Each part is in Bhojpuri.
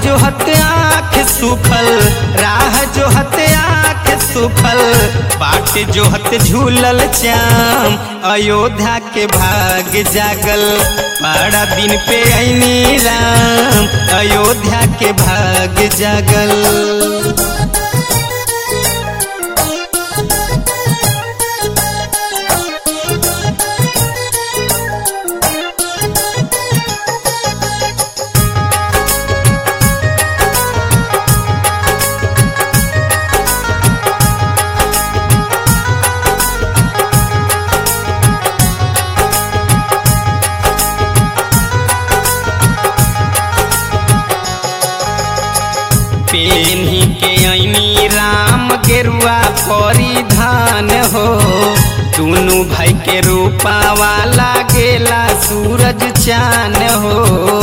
जो हत आँख सुखल राह जो हत आँख सुखल बाट जो हत झूलल चाम अयोध्या के भाग जागल बड़ा दिन पे ऐनी राम अयोध्या के भाग जागल पेन्ही के ऐनी राम गेरुआ परिधान हो दुनु भाई के रूपा वाला गेला सूरज चान हो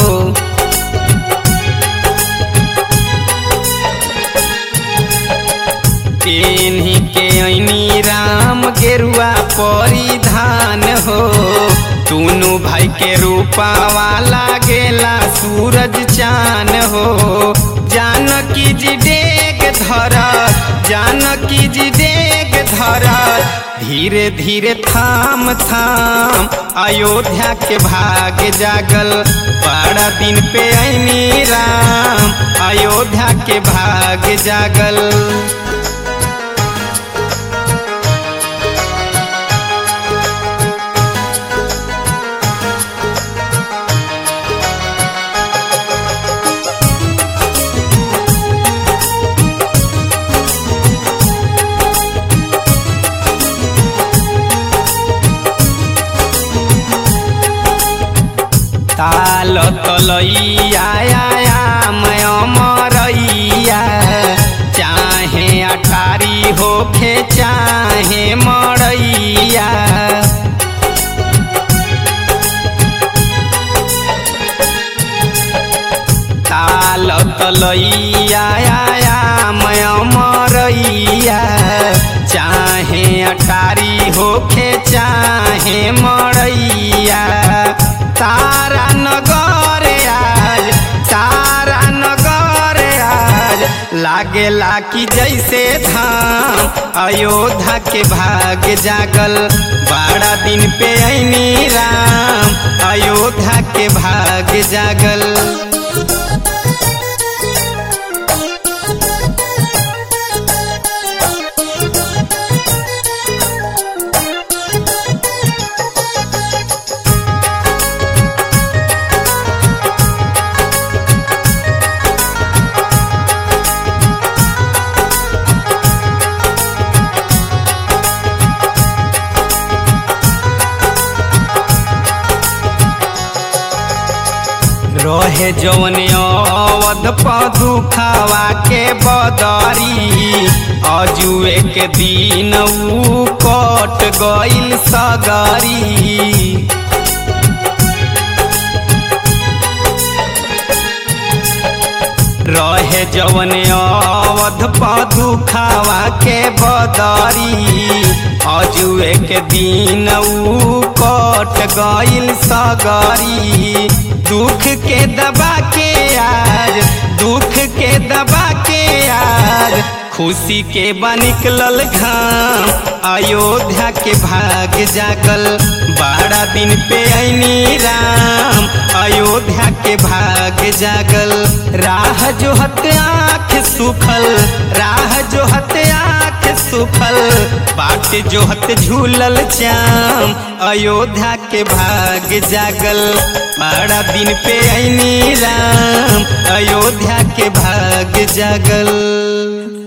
पेन्ही के ऐनी राम गेरुआ परिधान हो दुनु भाई के रूपा वाला गेला सूरज चान हो जानकी जी डेग धर जानकी जी डेग धर धीरे धीरे थाम थाम अयोध्या के भाग जागल बड़ा दिन पे ऐनी राम अयोध्या के भाग जागल ताल तलैया मैं मरैया चाहे अटारी होखे चाहे मरैया ताल तलैया मैं मरैया चाहे अटारी होखे चाहे मरैया तारा नगर आज तारा नगर आज लागेला कि जैसे धाम अयोध्या के भाग जागल बड़ा दिन पे ऐनी राम अयोध्या के भाग जागल रहे जवन अवध पदुखावा के बदरी अजुए के दिन ऊ कट गइल सगरी रहे जवन अवध पदुखावा के बदरी अजुए के दिन ऊ कट गइल सगरी दुख के दबा के आज दुख के दबा के आज खुशी के बनिकलल घाम अयोध्या के भाग जागल बारह दिन पे ऐनी राम अयोध्या के भाग जागल राह जो हत आँख सुखल राह जो हत आँख सुखल बाट जो हत झूलल चाम अयोध्या के भाग जागल बड़ा दिन पे ऐनी राम अयोध्या के भाग जागल